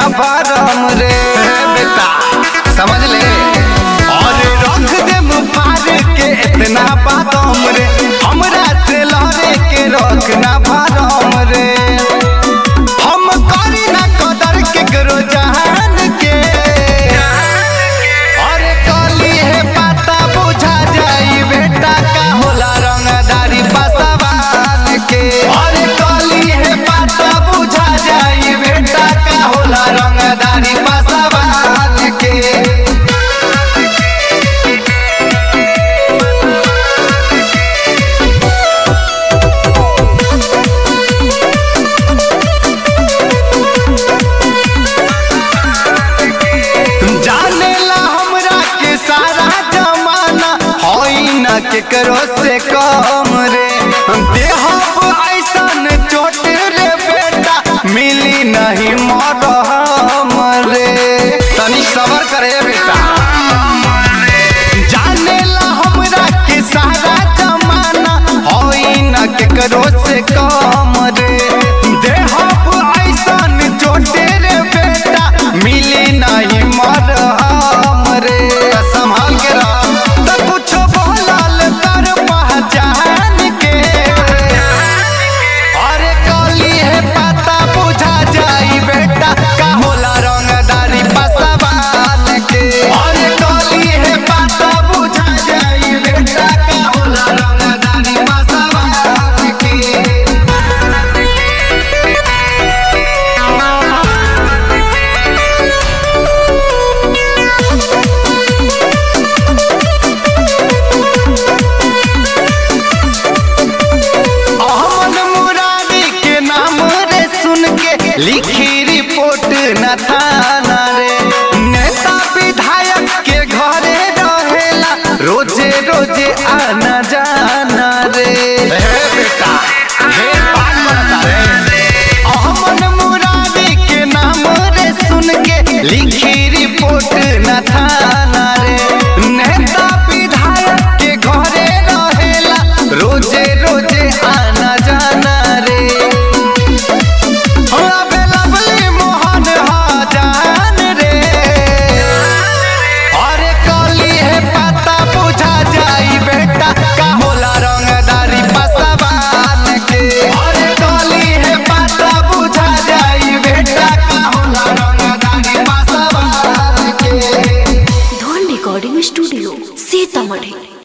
भरम रे बेटा समझ ले और रख दे मुफार के इतना बादम रे हमरा से लड़े के रखना भरम रे हम करी ना कदर के करो जहान के अरे कली है पता बुझा जाई बेटा का होला रंगदारी बसवान के अरे कली है पता बुझा जाई बेटा का होला रंगदारी बसवान के जाने ला हमरा के सारा जमाना होई न केकरो से कम रे देहब ऐसन चोट रे बेटा मिली नहीं मरहम रे तनी सबर करे बेटा जाने ला हमरा के सारा जमाना होई न केकरो से कम रे देहब ऐसन चोटे रे बेटा मिली नहीं मरहम रे संभाल के रह त कुछ बोलल कर पहचान के अरे कली है पता बुझा जाई बेटा का होला रंगदारी बसवान के अरे कली है पता बुझा जाई बेटा का होला रंगदारी बसवान के अहमद मुरारी के नाम रे सुन के लिखी रिपोर्ट न था